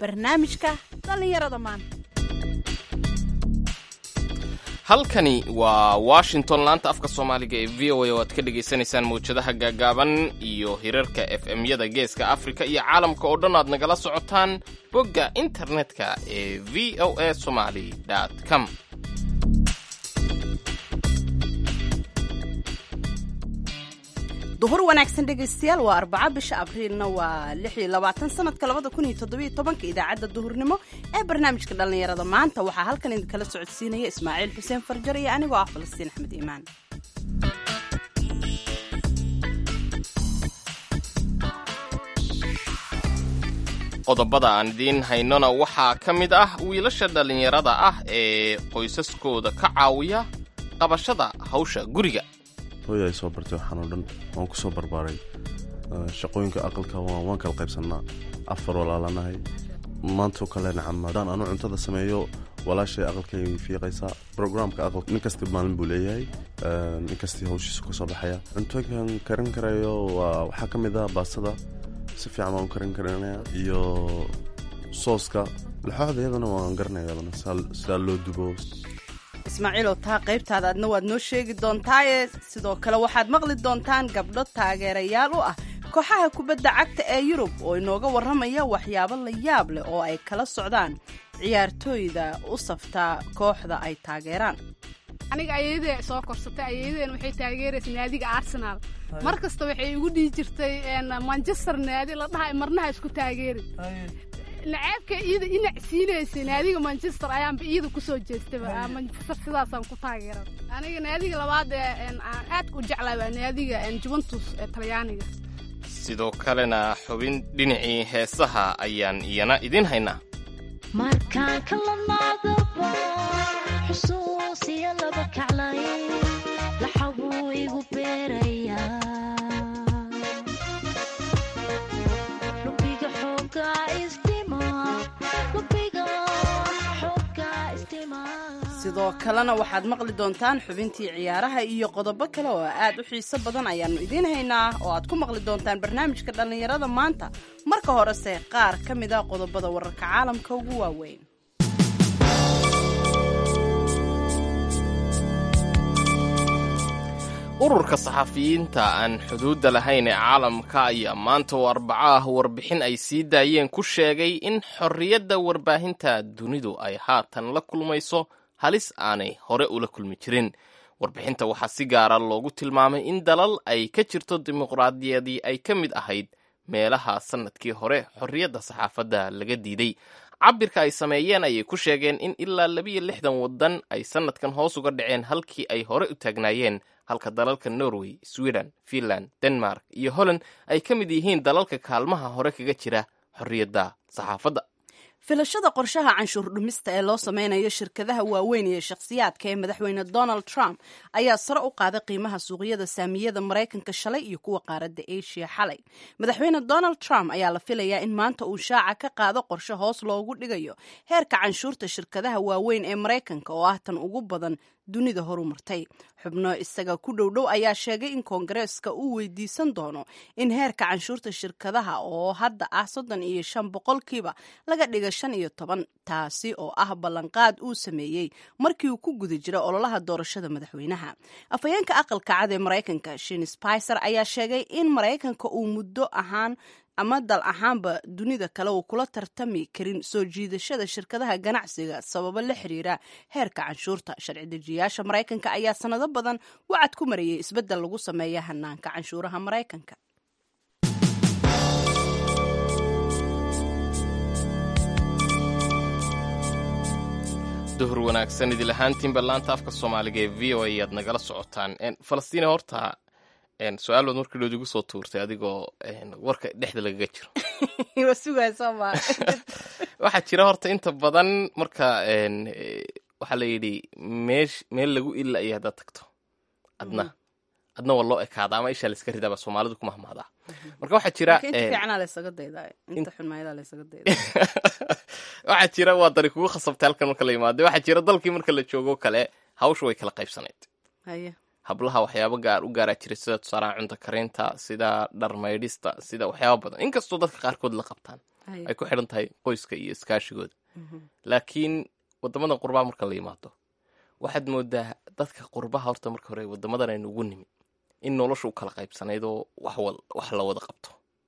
barnaamijka dhallinyarada maanta halkani waa washington laanta afka soomaaliga ee v o a oo aad ka dhagaysanaysaan mawjadaha gaagaaban iyo hirarka f m-yada geeska afrika iyo caalamka oo dhan aad nagala socotaan bogga internetka ee v o a somaly com duhur wanaagsan dhegaystayaal waa arbaca bisha abriilna waa lix iyo labaatan sanadka labada kun iyo toddobiyo tobanka idaacadda duhurnimo ee barnaamijka dhallinyarada maanta waxaa halkan idinkala socodsiinaya ismaaciil xuseen farjar iyo anigoo ah falastiin axmed iimaan qodobada aan idiin haynona waxaa ka mid ah wiilasha dhallinyarada ah ee qoysaskooda ka caawiya qabashada hawsha guriga hooya ay soo bartay waxaan oo dhan waan ku soo barbaaray shaqooyinka aqalka waan kala qaybsannaa afar walaalanahay maantoo kale nacam haddaan anu cuntada sameeyo walaashay aqalkay fiiqaysaa brograamka aqal nin kasti maalin buu leeyahay nin kastii hawshiisu ka soo baxaya cuntooyinkan karin karayo waa waxaa ka mid ah baastada si fiican waan u karin karinaya iyo sooska laxooxda iyadana waan garanaya iyadana sidaa loo dubo ismaaciilow taa qaybtaada adna waad noo sheegi doontaaye sidoo kale waxaad maqli doontaan gabdho taageerayaal u ah kooxaha kubadda cagta ee yurub oo inooga warramaya waxyaabo la yaab leh oo ay kala socdaan ciyaartooyda u saftaa kooxda ay taageeraan aniga ayadee soo korsatay ayadeen waxay taageeraysa naadiga arsenal mar kasta waxay igu dhihi jirtay manchester naadi la dhaha marnaha isku taageeri naceebka iyada inac siinaysay naadiga manchester ayaanba iyada kusoo jeestaba manchester sidaasaan ku taageera aniga naadiga labaad ee aan aadka u jeclaa waa naadiga juventus ee talyaaniga sidoo kalena xubin dhinacii heesaha ayaan iyana idiin haynaa markaan ka lamaadaba xusuusiya laba kaclay laxabuu igu beerayaa lubiga xoogaa isdhima lubiga xoogaa isdhima sidoo kalena waxaad maqli doontaan xubintii ciyaaraha iyo qodobo kale oo aad u xiiso badan ayaannu idiin haynaa oo aad ku maqli doontaan barnaamijka dhallinyarada maanta marka horese qaar ka mid a qodobada wararka caalamka ugu waaweyn ururka saxafiyiinta aan xuduudda lahayn ee caalamka ayaa maanta oo arbaco ah warbixin ay sii daayeen ku sheegay in xorriyadda warbaahinta dunidu ay haatan la kulmayso halis aanay hore ula kulmi jirin warbixinta waxaa si gaara loogu tilmaamay in dalal ay ka jirto dimuqraadiyadii ay ka mid ahayd meelaha sannadkii hore xorriyadda saxaafadda laga diiday cabirka ay sameeyeen ayay ku sheegeen in ilaa labiyo lixdan waddan ay sannadkan hoos uga dhaceen halkii ay hore u taagnaayeen halka dalalka norway sweden finland denmark iyo holland ay ka mid yihiin dalalka kaalmaha hore kaga jira xorriyadda saxaafadda filashada qorshaha canshuur dhumista ee loo sameynayo shirkadaha waaweyn iyo shakhsiyaadka ee madaxweyne donald trump ayaa sare u qaaday qiimaha suuqyada saamiyada maraykanka shalay iyo kuwa qaaradda asia xalay madaxweyne donald trump ayaa la filayaa in maanta uu shaaca ka qaado qorshe hoos loogu dhigayo heerka canshuurta shirkadaha waaweyn ee maraykanka oo ah tan ugu badan dunida horumartay xubno isaga ku dhowdhow ayaa sheegay in koongareeska uu weydiisan doono in heerka canshuurta shirkadaha oo hadda ah soddon iyo shan boqolkiiba laga dhiga shan iyo toban taasi oo ah ballanqaad uu sameeyey markii uu ku guda jira ololaha doorashada madaxweynaha afhayeenka aqalka cad ee maraykanka shin spicer ayaa sheegay in maraykanka uu muddo ahaan ama dal ahaanba dunida kale uu kula tartami karin soo jiidashada shirkadaha ganacsiga sababo la xiriira heerka canshuurta sharci dejiyaasha maraykanka ayaa sanado badan wacad ku marayay isbeddel lagu sameeya hanaanka canshuuraha maraykanka duhur wanaagsan idil ahaantiinba laanta afka soomaaliga ee v o a ayaad nagala socotaan falastiin horta su-aal baad markii dhood igu soo tuurtay adigoo warka dhexda lagaga jiro waxaa jira horta inta badan marka waxaa la yidhi meesh meel lagu ilaya haddaad tagto adna adna waa loo ekaada ama ishaa layska ridaaba soomaalidu ku mahmaadaa marka waxaa jira waxaa jira waa dari kugu khasabtay halkan marka la yimaada waxaa jira dalkii marka la joogo kale hawsha way kala qaybsanayd hablaha waxyaabo gaar u gaaraa jira sida tusaalaha cunto karinta sida dhar maydhista sida waxyaaba badan inkastoo dadka qaarkood la qabtaan Haye. ay ku xidhan tahay qoyska iyo iskaashigooda laakiin wadamadan qurbaha marka la yimaado waxaad moodaa dadka qurbaha horta marka hore wadamadan aynu ugu nimi in nolosha u kala qaybsanayd oo wax wal- wax la wada qabto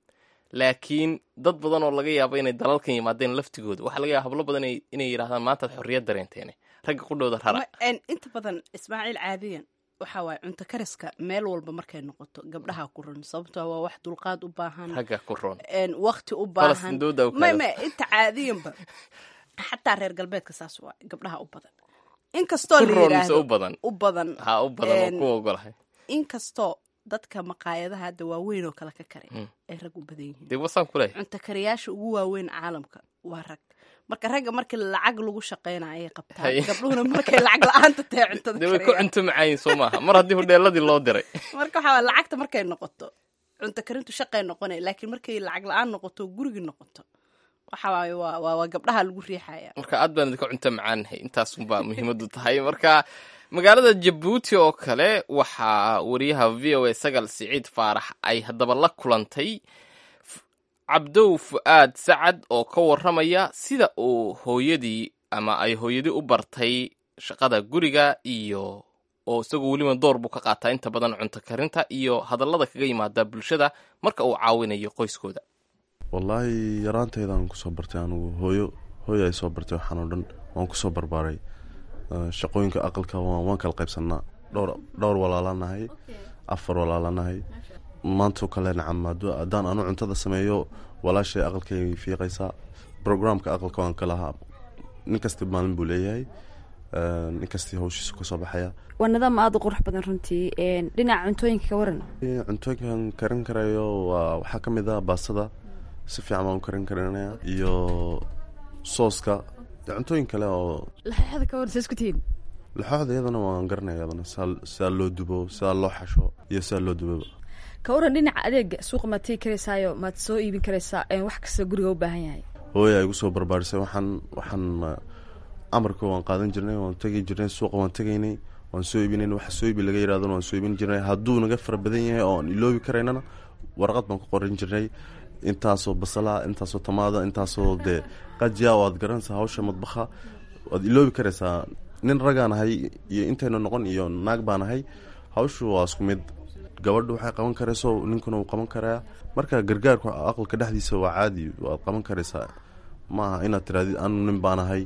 laakiin dad badan oo laga yaabo inay dalalkan yimaadeen laftigooda waxaa laga yaaba hablo badan inay- inay yidhahdaan maantaad xorriyad dareenteene ragga qudhooda rara Ma- een, inta badan ismaaciil caadiyan waxa waaye cunto kariska meel walba markay noqoto gabdhaha ku run sababtoo waa wax dulqaad u baahan ragga ku roon een, waqti u baahan Falastiin dooda u may kala- may inta caadiyanba xataa reer galbeedka saas waa gabdhaha u badan inkastoo ku la roon mise yidhaahdo u badan u badan ha u badan oo Een, ku ogolahay inkastoo dadka maqaayadaha hadda waaweyn oo kale ka karay Mm. ay rag u badan yihiin dee wasaan ku leeyahay cunto kariyaasha ugu waaweyn caalamka waa rag marka ragga markii lacag lagu shaqeyna ayay qabtaan Haye. gabdhuhuna markay lacag la-aanta tahay cuntada dee way ku kariyaan cunto macaayin soo maaha mar haddii hudheeladii loo diray marka waxaa waye lacagta markay noqoto cunto karintu shaqay noqonay laakiin markay lacag la-aan noqoto gurigi noqoto waxa waaye waa waa waa gabdhaha lagu riixaya marka aad baan idinka cunto macaanahay intaasunbaa muhiimadu tahay marka magaalada jabuuti oo kale waxaa wariyaha v o a sagal siciid faarax ay haddaba la kulantay F- cabdow fu'aad sacad oo ka waramaya sida uu hooyadii ama ay hooyadii u bartay shaqada guriga iyo oo isagoo weliba door buu ka qaataa inta badan cunto karinta iyo hadallada kaga yimaada bulshada marka uu caawinayo qoyskooda wallaahi yaraanteydaan kusoo bartay anugu hooyo hooyo ay soo bartay waxaan oo dhan waan kusoo barbaaray Eh, shaqooyinka aqalka waan waan kala qaybsanaa dhowr dhowr walaalanahay afar walaalanahay maantoo kale nacam hadduu- haddaan anu cuntada sameeyo walaashay aqalkay fiiqaysaa programka aqalka waan ka lahaa nin kasta maalin buu leeyahay Eh, nin kastii hawshiisu kasoo baxaya waa nidaam aada u qurux badan runtii een, dhinaca cuntooyinka ka waran cuntooyinkan karin karayo waa waxaa ka mid ah baastada si fiican baan u karin karinaya iyo sooska iyo cuntooyin kale oo laxooxda ka waran sa isku tihiin laxooxda iyadana waan garanaya iyadana sidaa sidaa loo dubo sidaa loo xasho iyo sidaa loo duboba ka waran dhinaca adeega suuqa maad tegi karaysaayo maad soo iibin karaysaa een, wax kasta guriga u baahan yahay hooya ay igu soo barbaarisay waxaan waxaan eh, amarka waan qaadan jirnay waan tegi jirnay suuqa waan tegaynay waan soo iibinayn waxa soo iibi laga yidhahdona waan soo iibin jirnay hadduu naga fara badan yahay oo aan iloobi karaynana warqad baan ku qoran jirnay intaasoo basala intaasoo tamaada intaasoo dee qajiya oo aad garanaysaa hawsha madbaha waad iloobi karaysaa nin ragaan ahay iyo intaynu noqon iyo naag baan ahay hawshu waa isku mid gabadhu waxay qaban karayso ninkuna wuu qaban karaa marka gargaarku aqalka dhexdiisa waa caadi waad qaban karaysaa maaha inaad tirahdid anu nin baan ahay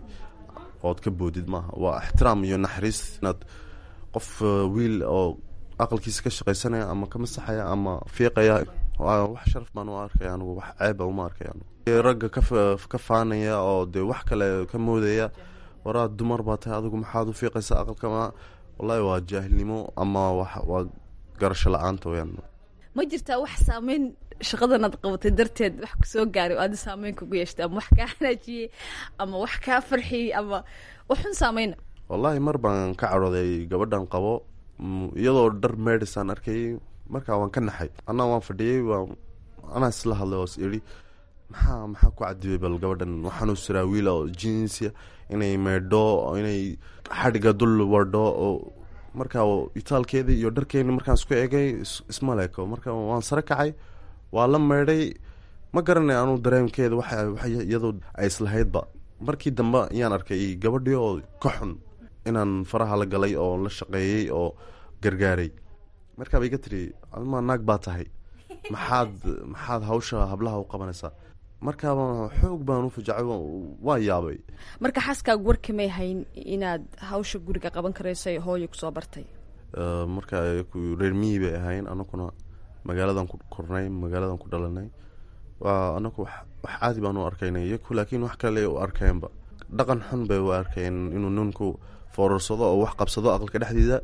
ood ka boodid maaha waa ixtiraam iyo naxariis inaad qof uh, wiil oo aqalkiisa ka shaqaysanaya ama ka masaxaya ama fiiqaya waa wax sharaf baan u arkaya anugu wax ceeba uma arkaya anugu ragga ka fa- ka faanaya oo dee wax kale ka moodaya waraa dumar baa tahay adigu maxaad u fiiqaysaa aqalka ma wallahi waa jaahilnimo ama wax waa garasho la-aanta weyaan ma jirtaa wax saameyn shaqadan aad qabatay darteed wax kusoo gaaray oo aada saameyn kugu yeeshtay ama wax kaa hanaajiyey ama wax kaa farxiyey ama waxun saameyna wallaahi mar baan ka cadhooday gabadhan qabo mm, iyadoo dhar meedhisaan arkayay markaa waan ka naxay anaa waan fadhiyey waan anaa isla hadlay oo is idhi maxaa maxaa ku cadibay bal gabadhan waxaanu siraa wiila oo jinsia inay meedho inay xadhiga dul wadho oo markaa itaalkeedii iyo dharkeeni markaan isku egay is- isma leeko marka waan sare kacay waa la meedhay ma garanay anuu dareemkeeda waxa waxa iyadoo ay islahaydba markii dambe ayaan arkay gabadhii oo ka xun inaan faraha la galay oo la shaqeeyey oo gargaaray markaa bay iga tiri admaa naag baa tahay maxaad maxaad hawsha hablaha u qabanaysaa markaaba xoog baan u fajacay waa- waa yaabay marka xaaskaagu warkamay hayn inaad hawsha guriga qaban karayso ee hooyo kusoo bartay Eh, marka ay ku- reer miyi bay ahayn anakuna magaaladan ku kornay magaaladan ku dhalanay waa anaku wax wax caadi baan u arkaynay iyaku laakiin wax kale u arkeenba dhaqan xun bay u arkeen inuu ninku foorarsado oo wax qabsado aqalka dhexdiisa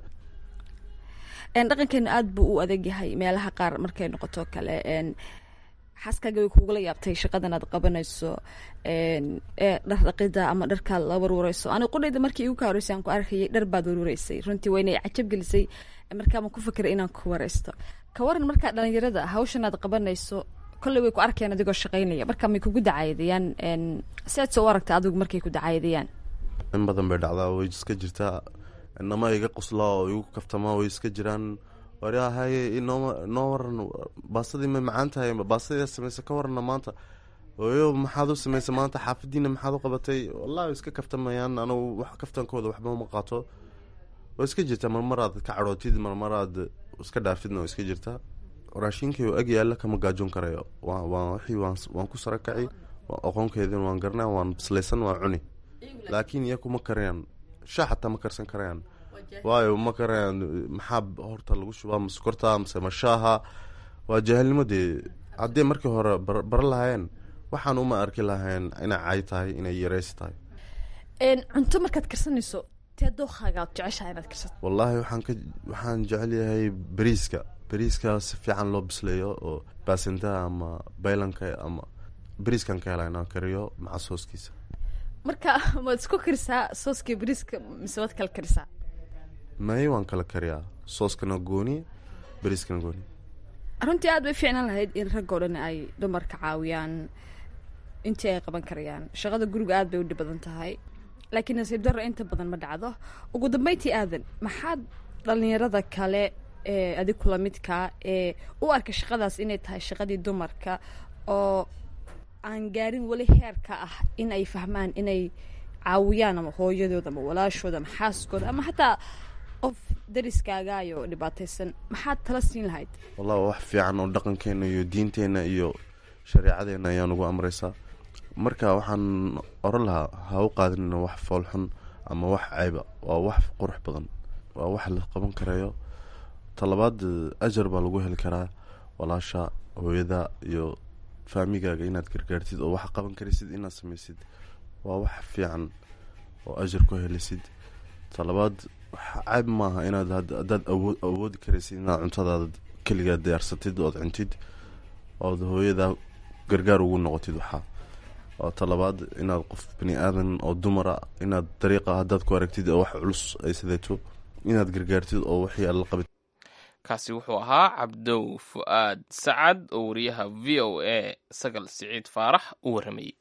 een, dhaqankeena aada buu u adag yahay meelaha qaar markay noqoto kale een, xaaskaaga way kugula yaabtay shaqadan aad qabanayso een, ee dhar dhaqida ama dharkaad la warwareyso aniga qudhayda markii igu ka horeysay aan ku arkayay dhar baad warwareysay runtii waa inay cajab gelisay markaama ku fakeray inaan ku wareysto ka waran markaa dhalinyarada hawshan aad qabanayso kolley way ku arkeen adigoo shaqaynaya marka may kugu dacaydayaan een, si aad soo u aragta adigu markay ku dacaydayaan in badan bay dhacdaa way iska jirtaa inama iga qosla oo igu kaftama way iska jiraan waryahay inoo inoo waran baasadii ma macaan tahay baasadii sameysa ka warana maanta hooyo maxaad u samaysay maanta xaafadiina maxaad u qabatay wallahi iska kaftamayaan anugu wax kaftankooda waxba ma qaato waa iska jirtaa marmaraad ka cadhootid marmaraad iska dhaaftidna waa iska jirtaa raashinkii oo ag yaalla kama gaajoon karayo waa waa wixii waan waan ku sarakaci waa aqoonkeedin waan garanaa waan bislaysan waa cuni laakiin iyaku ma karayaan shaah xataa ma karsan karayaan waayo ma karayaan maxaa horta lagu shubaa ma sokorta mase ma shaaha waa jaahilnimo dee haddii markii hore bar baran lahaayeen waxaan uma arki lahayn inay cay tahay inay yareysi tahay cunto markaad karsanayso tee dookhaaga aad jeceshahay inaad karsato wallaahi waxaan ka waxaan jecel yahay bariiska bariiska si fiican loo bisleeyo oo baasintaha ama baylanka ama bariiskan ka hela inaan kariyo maca sooskiisa marka waad isku karisaa sooska bariiska mise waad kala karisaa may waan kala kariyaa sooskana gooni bariiskana gooni runtii aad bay fiicnaan lahayd in raggoo dhan ay dumarka caawiyaan intii ay qaban karayaan shaqada guriga aad bay u dhib badan tahay laakiin nasiib darro inta badan ma dhacdo ugu dambeyntii aadan maxaad dhalinyarada kale ee adig kula midkaa ee u arka shaqadaas inay tahay shaqadii dumarka oo aan gaarin weli heerka ah in ay fahmaan inay caawiyaan ama hooyadooda ama walaashooda ama xaaskooda ama xataa qof dariskaagaayo dhibaataysan maxaad tala siin lahayd wallahi waa wax fiican oo dhaqankeena iyo diinteenna iyo shareecadeena ayaa nagu amreysaa marka waxaan oran lahaa ha u qaadinina wax foolxun ama wax ceyba waa wax qurux badan waa wax la qaban karayo talabaad ajar baa lagu heli karaa walaasha hooyada iyo faamigaaga inaad gargaartid oo wax qaban karaysid inaad sameysid waa wax fiican oo ajar ku helisid talabaad ceyb maaha inaad haddaad awood awoodi karaysid inaad cuntadaada keligaa diyaarsatid ood cuntid ood hooyada gargaar ugu noqotid waxaa waa talabaad inaad qof bani aadan oo dumara inaad dariiqa haddaad ku aragtid oo wax culus ay sideeto inaad gargaartid oo wixii aad la qabid kaasi wuxuu ahaa cabdow fu-aad sacad oo wariyaha v o a sagal siciid faarax u warramayey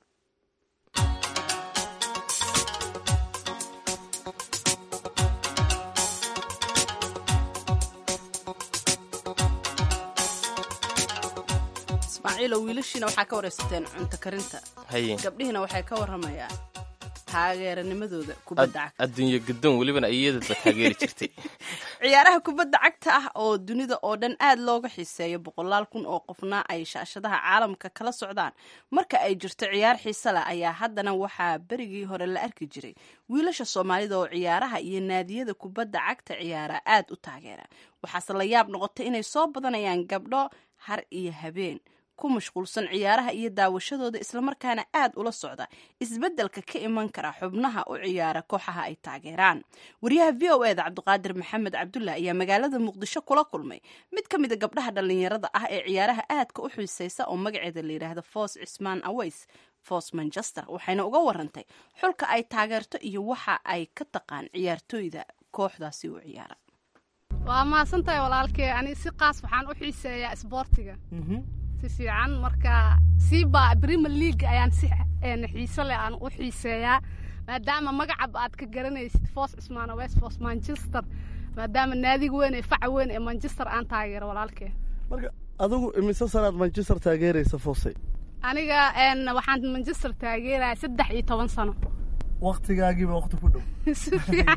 ismaaciilo wiilashiina waxaa ka waraysateen cunto karinta haye gabdhihiina waxay ka waramayaan taageeranimadooda kubadda cagta adduunyo gadoon welibana iyadadba taageeri jirtay ciyaaraha kubadda cagta ah oo dunida oo dhan aad looga xiiseeyo boqolaal kun oo qofna ay shaashadaha caalamka kala socdaan marka ay jirto ciyaar xiise leh ayaa haddana waxaa berigii hore la arki jiray wiilasha soomaalida oo ciyaaraha iyo naadiyada kubadda cagta ciyaara aad u taageera waxaase la yaab noqotay inay soo badanayaan gabdho har iyo habeen ku mashquulsan ciyaaraha iyo daawashadooda islamarkaana aad ula socda isbeddelka ka iman kara xubnaha u ciyaara kooxaha ay taageeraan wariyaha v o eda cabdiqaadir maxamed cabdullah ayaa magaalada muqdisho kula kulmay mid ka mida gabdhaha dhallinyarada ah ee ciyaaraha aadka u xiiseysa oo magaceeda la yidhaahdo foos cismaan aweys foos manchester waxayna uga warantay xulka ay taageerto iyo waxa ay ka taqaan ciyaartooyda kooxdaasi u ciyaara waa mahadsantahay walaalkee ani si qaas waxaan u xiiseeyaa isboortiga si fiican marka siiba premier league ayaan si xiiso leh aan u xiiseeyaa maadaama magacab aad ka garanaysid foos cismaan west foos manchester maadaama naadiga weyn ee faca weyn ee manchester aan taageero walaalkee marka adigu imise sanaad manchester taageeraysa foosay aniga waxaan manchester taageeraya saddex iyo toban sano waktigaagiiba wakti ku dhow si fiican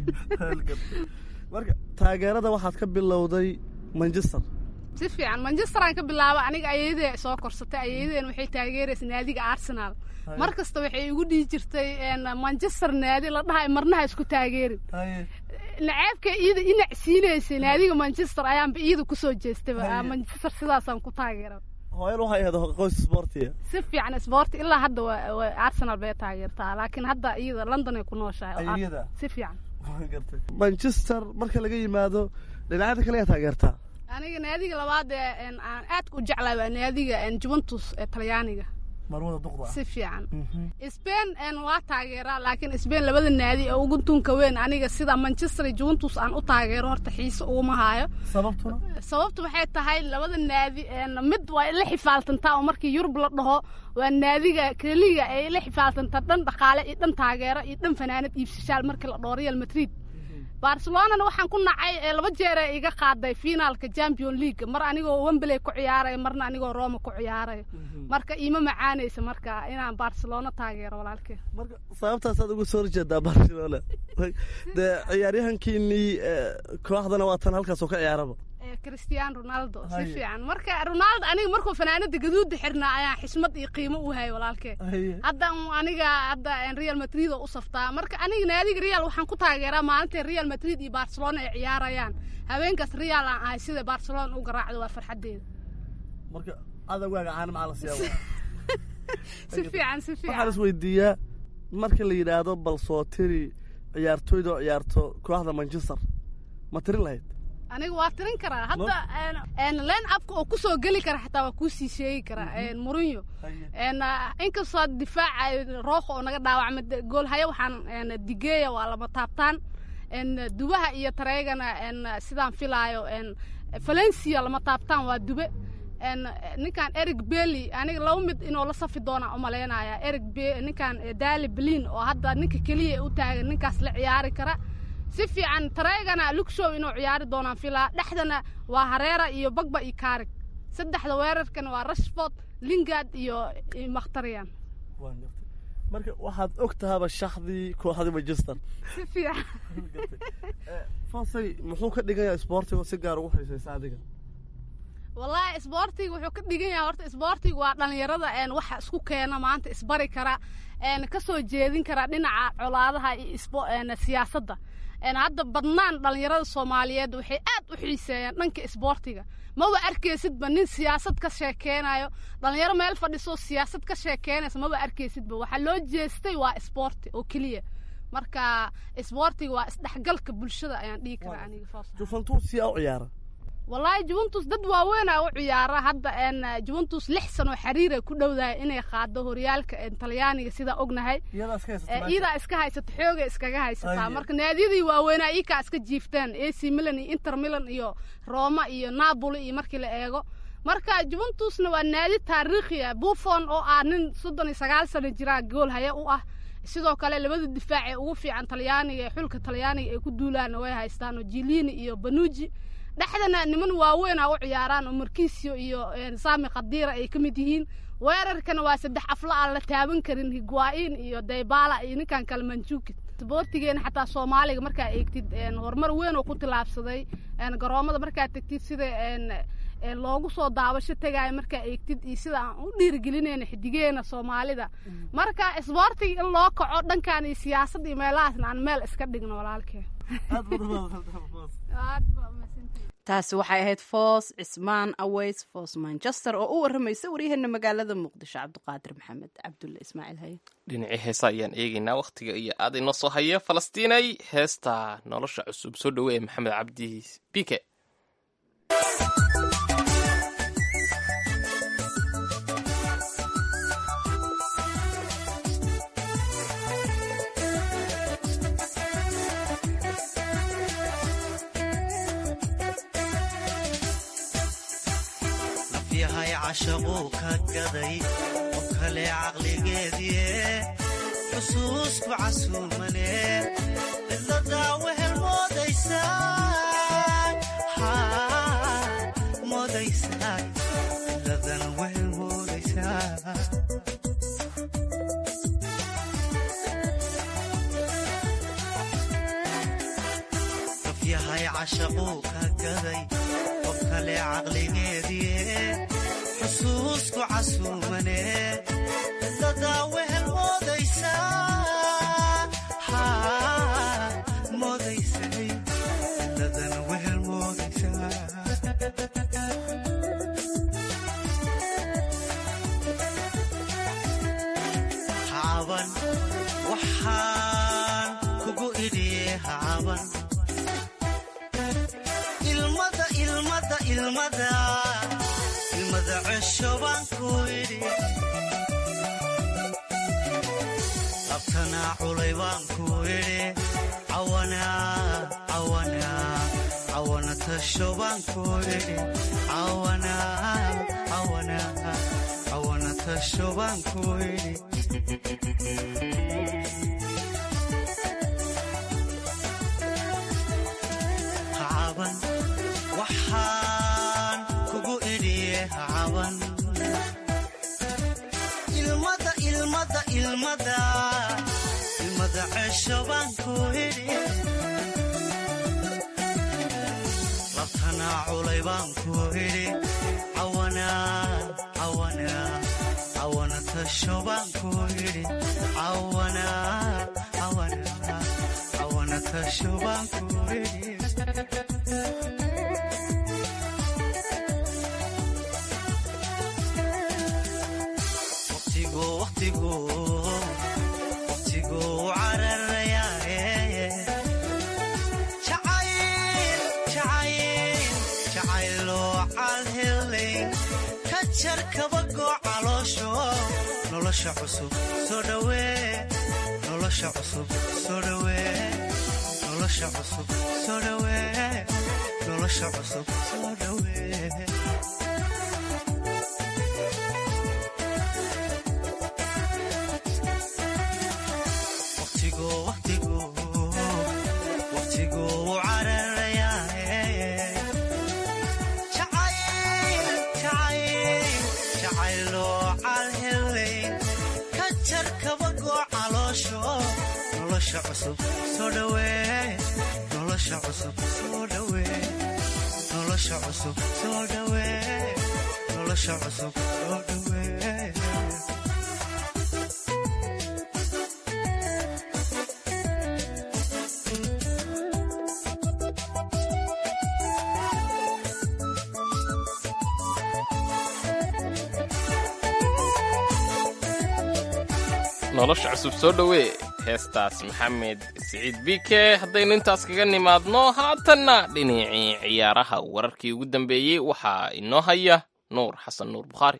marka taageerada waxaad ka bilowday manchester si fiican manchester aan ka bilaaba aniga ayadee soo korsatay ayadeen waxay taageeraysa naadiga arsenal mar kasta waxay igu dhihi jirtay manchester naadi la dhahay marnaha isku taageerin naceebka iyada inac siinaysay naadiga manchester ayaanba iyada kusoo jeestayba manchester sidaasaan ku taageera hooyan waxay ahayd qoys sportiga si fiican sport ilaa hadda waa arsenal bay taageertaa laakiin hadda iyada london ay ku nooshahay iyada si fiican manchester marka laga yimaado dhinacyada kale yaa taageertaa aniga naadiga labaad ee aan aadka u jeclahay waa naadiga juventus ee talyaaniga marwada duqda si fiican spain waa taageeraa laakiin spain labada naadi ee ugu tunka weyn aniga sida manchester iyo juventus aan u taageero horta xiise uguma haayo sababtuna sababtu waxay tahay labada naadi mid waa la xifaaltantaa oo markii yurub la dhaho waa naadiga keliga ay la xifaaltantaa dhan dhaqaale iyo dhan taageero iyo dhan fanaanad iibsashaal markii la dhaho real madrid barcelonana waxaan ku nacay ee laba jeer ee iga qaaday finaalka champion league mar anigoo wembley ku ciyaaraya marna anigoo roma ku ciyaaraya marka iima macaanaysa marka inaan barcelona taageero walaalkeen marka sababtaasaad uga soo horjeedaa barcelona dee ciyaaryahankiinii eh, kooxdana waa tan halkaasoo ka ciyaaraba ee cristiano ronaldo si Haye. fiican marka ronaldo aniga markuu fanaanada gaduuda xirnaa ayaan xismad iyo qiimo u hayay walaalkeen hadda un aniga hadda een real madrid oo u saftaa marka aniga naadiga real waxaan ku taageeraa maalinta real madrid iyo barcelona ay ciyaarayaan habeenkaas real aan ahay sida barcelona u garaacdo waa farxadeeda marka adagaaga caana maxaa la siyaa si fiican si waxaan fiican is weydiiyaa marka la yidhaahdo bal soo tiri ciyaartooyda oo ciyaarto kooxda manchester ma tirin lahayd aniga waa tirin karaa hadda een line upka oo kusoo geli kara xataa waa kuusii sheegi karaa een mourinho een inkastoo difaaca rooqa oo naga dhaawacma goolhaya waxaan een digeeya waa lama taabtaan een dubaha iyo tareegana een sidaan filaayo een valencia lama taabtaan waa dube een ninkan eric belly aniga laba mid inuu la safi doona umalaynaya eric Be- ninkan dali belin oo hadda ninka keliya u taagan ninkaas la ciyaari kara si fiican tareegana lugshow inuu ciyaari doonaan filaa dhexdana waa hareera iyo bagba iyo kaarig saddexda weerarkana waa rashford lingard iyo iyo makhtariyan Waan gartay. marka waxaad og tahaba shaxdii kooxdii manchester si fiican fasay muxuu ka dhigayaa isboortiga oo si gaar ugu xiisaysa adiga wallaahi isboortiga wuxuu ka dhigan yahay horta isboortiga waa dhalinyarada een waxa isku keena maanta isbari kara een kasoo jeedin kara dhinaca colaadaha iyo isbo een siyaasadda een hadda badnaan dhalinyarada soomaaliyeed waxay aad u xiiseeyaan dhanka isboortiga maba arkaysidba nin siyaasad ka sheekeynayo dhalinyaro meel fadhiso siyaasad ka sheekeynaysa maba arkaysidba waxaa loo jeestay waa isboorti oo keliya marka isboortiga waa isdhexgalka bulshada ayaan dhihi karaa aniga saas juventus yaa u ciyaara wallaahi juventus dad waaweyn aa u ciyaara hadda een juventus lix sano xiriira ku dhowdahay inay qaado horyaalka een talyaaniga sidaa ognahay iyadaas ka ee iyadaa iska haysata xooga iskaga haysataa Aye. marka naadiyadii waaweynaa iyakaa iska jiifteen ac milan iyo inter milan iyo roma iyo napoli iyo markii la eego marka juventusna waa naadi taariikhi ah buffon oo ah nin soddon iyo sagaal sano jiraa gool haya u ah sidoo kale labada difaac ee ugu fiican talyaaniga ee xulka talyaaniga ay ku duulaanna way haystaan oo jilini iyo banuji dhexdana niman waaweyn a u ciyaaraan oo markiisio iyo een, sami khadiira ay ka mid yihiin weerarkana waa saddex afla aan la taaban karin higuain iyo daybala iyo ninkan kale manjukid isboortigeena xataa soomaaliga markaa eegtid een, horumar weyn oo ku tilaabsaday een, garoomada markaa tegtid sida een, een, loogu soo daabasho tegaayo markaa eegtid iyo sida aan u dhiirigelinayna xidigeena soomaalida marka isboortiga in loo kaco dhankan iyo siyaasadda iyo meelahaasna aan meel iska dhigno walaalkeen aad badan baad aad baa umahadsantihiin. taasi waxay ahayd foos cismaan aweys foos manchester oo u waramaysa waryaheena magaalada muqdisho cabdiqaadir maxamed cabdulle ismaaciil haye dhinacii heesa ayaan eegaynaa wakhtiga iyo aad inoo soo haya falastiinay heesta nolosha cusub soo dhowe ee maxamed cabdi bike nafyahay cashaquu ka gaday oo kale caqligeedie xusuusku casuumane cidladaa wehel moodaysaa haa, moodaysaa cidladana wehel moodaysaa nafyahay cashaquu ka gaday qof kale caqligeedie xusuusku casuumane cidladaa wehel moodaysaa haa, moodaysay cidladana wehel moodaysaa hacaban waxaan kugu idhiye hacaban ilmada ilmada ilmada ilmada cesho baan ku idhi labtanaa culay baan ku idhi cawana cawana cawana tasho baan ku idhi cawana cawana cawana tasho baan ku idhi caban waxaan kugu idhiye ha caban ilmada ilmada ilmada ilmada cesho baan ku idhi labtana culay baan ku idhi cawana cawana cawana tasho baan ku idhi cawana cawana cawana tasho baan ku idhi waqtigu waqtigu waqtigu cararayaaye jacayl jacayl jacayloo calhelay ka jar kabagoo caloosho nolosha cusub soo dhawee nolosha cusub soo dhawee nolosha cusub soo dhawee nolosha cusub soo dhawee waqtigu waqtigu waqtigu cararayaaye jacayl jacayl jacayloo calhelay ka jar kabagoo caloosho nolosha cusub soo dhawee nolosha cusub soo dhawee nolosha cusub soo dhawee nolosha cusub soo dhawee nolosha cusub soo dhowee heestaas maxamed siciid bike haddaynu intaas kaga nimaadno haatanna dhinacii ciyaaraha wararkii ugu dambeeyey waxaa inoo haya nuur xasan nuur bukhaari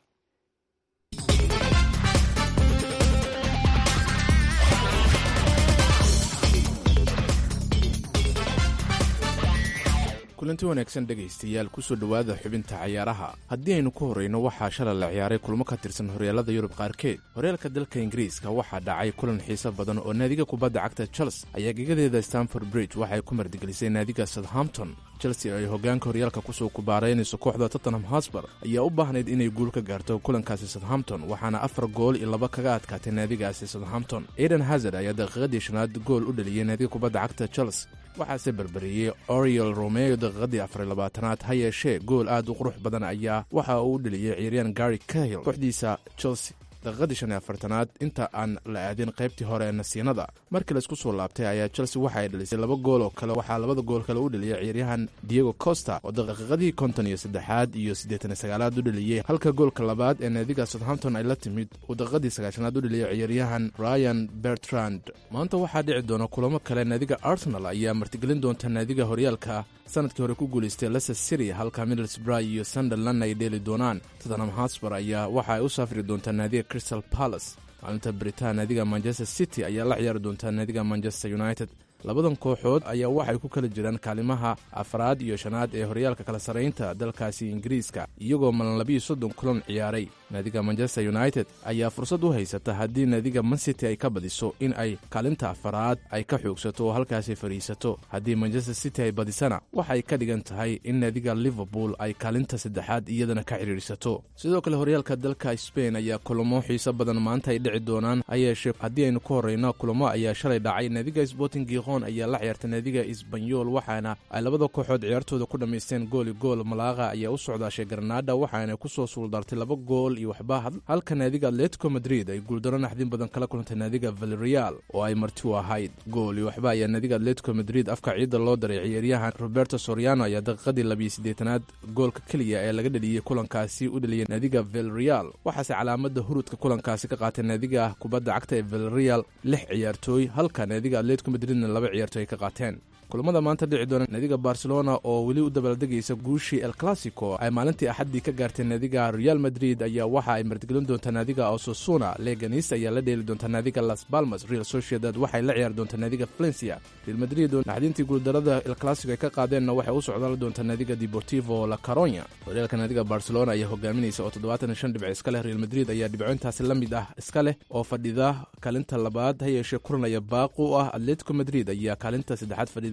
kulanti wanaagsan dhegaystayaal kusoo dhowaada xubinta cayaaraha haddii aynu ku horrayno waxaa shalay la ciyaaray kulmo ka tirsan horyaalada yurub qaarkeed horyaalka dalka ingiriiska waxaa dhacay kulan xiiso badan oo naadiga kubadda cagta chels ayaa gegadeeda stanford bridge waxay ku mardigelisay naadiga southampton chelsea ay hoggaanka horyaalka kusoo kubaaraynayso kooxda tottenham hosbar ayaa u baahnayd inay guul ka gaarto kulankaasi southampton waxaana afar gool iyo laba kaga adkaatay naadigaasi southampton aiden hazard ayaa daqiiqadii shanaad gool u dhaliyey naadiga kubadda cagta chels waxaase berberiyey oriel romeo daqiiqadii afariy labaatanaad ha yeeshee gool aad u qurux badan ayaa waxa uu u dheliyey ciyaaryahan gary cahill kooxdiisa chelsea daqiiqadii shan iyo afartanaad inta aan la aadin qaybtii hore ee nasiinada markii laisku soo laabtay ayaa chelsea waxa ay dhalisay laba gool oo kale waxaa labada gool kale u dheliyey ciyaaryahan diego costa oo daqiiqadii konton iyo saddexaad iyo siddeetan iyo sagaalaad u dheliyey halka goolka labaad ee naadiga southampton ay la timid uu daqiiqadii sagaashanaad u dheliyey ciyaaryahan ryan bertrand maanta waxaa dhici doona kulamo kale naadiga arsenal ayaa martigelin doonta naadiga horyaalka sanadkii hore ku guulaystay leicester city halka middlesbrough iyo sunderland ay dheeli doonaan tottenham hotspur ayaa waxa ay u safri doontaa naadiga crystal palace maalinta baritaan naadiga manchester city ayaa la ciyaari doontaa naadiga manchester united labadan kooxood ayaa waxay ku kala jiraan kaalimaha afraad iyo shanaad ee horyaalka kala sarraynta dalkaasi ingiriiska iyagoo malan labiiyo soddon kulan ciyaaray naadiga manchester united ayaa fursad u haysata haddii naadiga mancity ay ka badiso in ay kaalinta afaraad ay ka xoogsato oo halkaasi fadhiisato haddii manchester city ay badisana waxay ka dhigan tahay in naadiga liverpool ay kaalinta saddexaad iyadana ka xidhiidhsato sidoo kale horyaalka dalka sbain ayaa kulamo xiiso badan maanta ay dhici doonaan ha yeeshee haddii aynu ku horrayno kulamo ayaa shalay dhacay naadiga sporting giqon ayaa la ciyaartay naadiga isbanyol waxaana ay labada kooxood ciyaartooda ku dhammaysteen gooli gool malaaqa ayaa u socdaashay garnaada waxaana kusoo suuldartay laba gool iyo waxba halka naadiga atletico madrid ay guuldaro naxdin badan kala kulantay naadiga valerial oo ay marti u ahayd gool iyo waxba ayaa naadiga atletico madrid afka ciidda loo daray ciyaaryahan roberto soriano ayaa daqiiqadii labiyo siddeetanaad goolka keliya ee laga dheliyey kulankaasi u dheliyay naadiga valerial waxaase calaamada hurudka kulankaasi ka qaatay naadiga kubadda cagta ee valerial lix ciyaartooy halka naadiga atletico madridna laba ciyaartooy ay ka qaateen kulamada maanta dhici doona naadiga barcelona oo weli u dabaaldegaysa guushii el classico ay maalintii axaddii ka gaartay naadiga real madrid ayaa waxa ay martigelin doontaa naadiga ososuna leganis ayaa la dheeli doontaa naadiga las balmas real sociedad waxay la ciyaari doontaa naadiga valencia real madrid oo naxdintii guuldarada el classico ay ka qaadeenna waxay u socdaan doontaa naadiga deportivo la caronya horyaalka naadiga barcelona ayaa hogaaminaysa oo toddobaatan iyo shan dhibc iska leh real madrid ayaa dhibcointaasi la mid ah iska leh oo fadhida kaalinta labaad ha yeeshee kulanaya baaqu u ah atletico madrid ayaa kaalinta saddexaad fadhida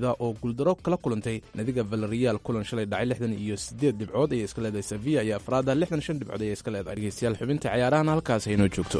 florida oo guuldaro kala kulantay nadiga valerial kulan shalay dhacay lixdan iyo siddeed dhibcood ayay iska leedahay sevilla iyo afraada lixdan shan dhibcood ayay iska leedahay dhegeystayaal xubinta ciyaarahan halkaas haynoo joogto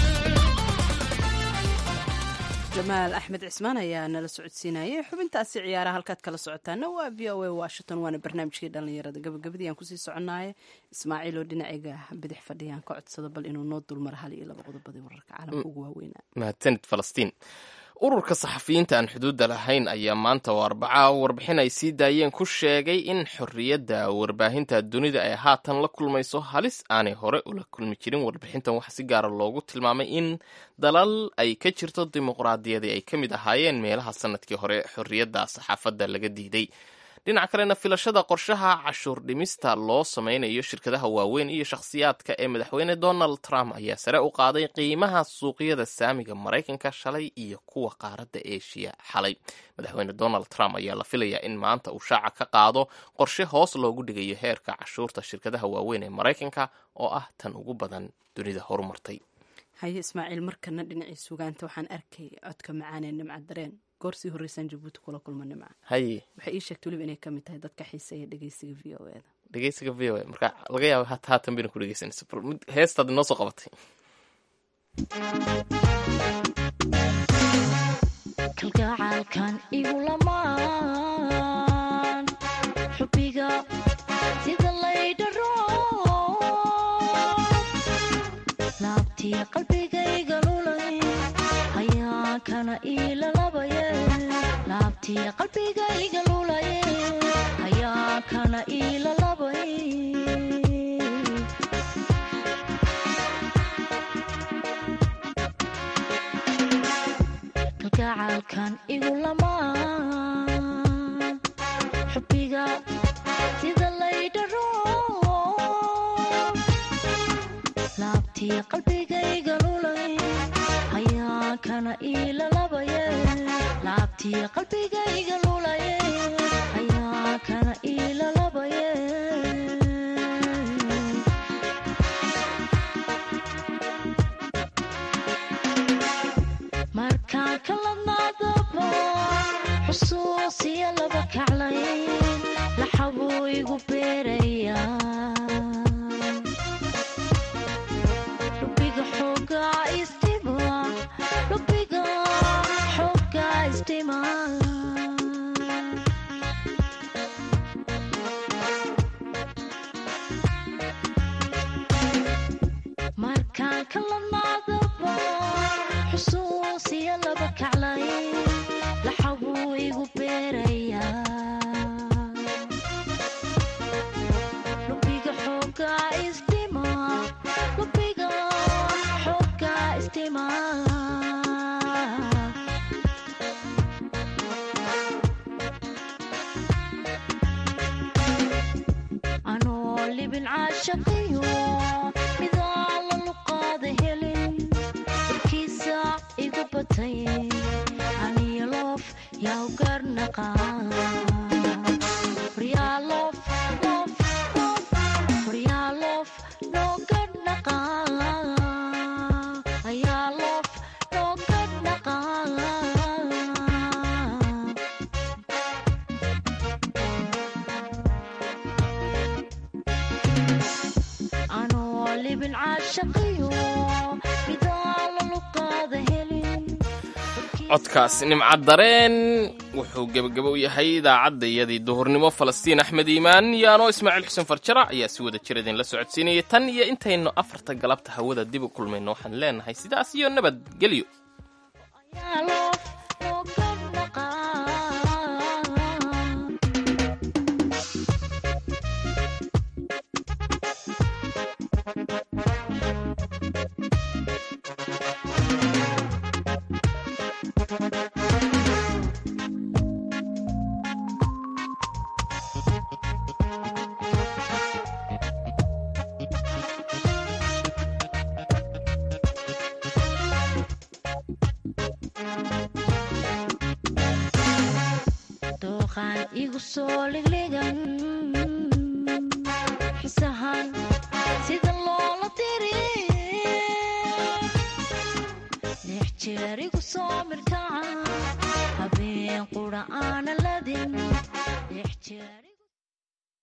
jamaal axmed cismaan ayaa nala socodsiinayay xubintaasi ciyaaraha halkaad kala socotaana waa v o a washington waana barnaamijkii dhallinyarada gabagabadii aan kusii soconaaye ismaaciil oo dhinacayga bidix fadhiyaan ka codsado bal inuu noo dulmaro hal iyo laba qodobadii wararka caalamka ugu waaweynaa mahadsanid falastiin ururka saxafiyiinta aan xuduudda lahayn ayaa maanta oo arbaca warbixin ay sii daayeen ku sheegay in xorriyadda warbaahinta dunida ay haatan la kulmayso halis aanay hore ula kulmi jirin warbixintan waxaa si gaara loogu tilmaamay in dalal ay ka jirto dimuqraadiyadii ay ka mid ahaayeen meelaha sanadkii hore xorriyadda saxaafadda laga diiday dhinaca kalena filashada qorshaha cashuur dhimista loo sameynayo shirkadaha waaweyn iyo shakhsiyaadka ee madaxweyne donald trump ayaa sare u qaaday qiimaha suuqyada saamiga maraykanka shalay iyo kuwa qaaradda eshiya xalay madaxweyne donald trump ayaa la filayaa in maanta uu shaaca ka qaado qorshe hoos loogu dhigayo heerka cashuurta shirkadaha waaweyn ee maraykanka oo ah tan ugu badan dunida horumartay haye ismaaciil markana dhinacii sugaanta waxaan arkay codka macaanee nimca dareen goorsii horreysaan jabuuti kula kulma nimca haye waxay ii sheegtay weliba inay ka mid tahay dadka xiiseeya dhegeysiga v o eda dhegeysiga v o a marka laga yaaba hat haatan bayna ku dhegeysanaysa bal mid heestaad inoo soo qabatay kalgacaalkan igu lamaan xubbiga sida laydharo laabtii qalbigayga lulay hayaa kana iilalabaye laabtii qalbigayga lulaye hayaa kana iilalabay kalgacaalkan igu lamaan xubbiga sida laydharo laabtii qalbigayga lulay hayaa kana iilalabaye laabtii qalbigayga lulaye hayaa kana iilalabaye markaan kaladnaadaba xusuusiya laba kaclayn laxabuu igu beerayaa lubiga xoogaa istima lubiga xoogaa istima markaan kaladnaadaba xusuusiya laba kaclayn laxabuu igu beerayaa lubiga xoogaa istima lubiga xoogaa istima anoo libin caashaqiyo midaala luqaada helin warkiisa igu batay aniyo loof yaw garnaqa waryaalof loof loof waryaalof noo garnaqa ayaa loof noo garnaqa anoo libin caashaqiyo midaala luqaada helin codkaas nimca dareen wuxuu gebagabo u yahay idaacadda iyadii duhurnimo falastiin axmed iimaan iyo anoo ismaaciil xuseen farjara ayaa si wada jir idinla socodsiinayay tan iyo intaynu afarta galabta hawada dib u kulmayno waxaan leenahay sidaas iyo nabadgelyo ayaa loof noo garnaqa dooqaan igu soo ligligan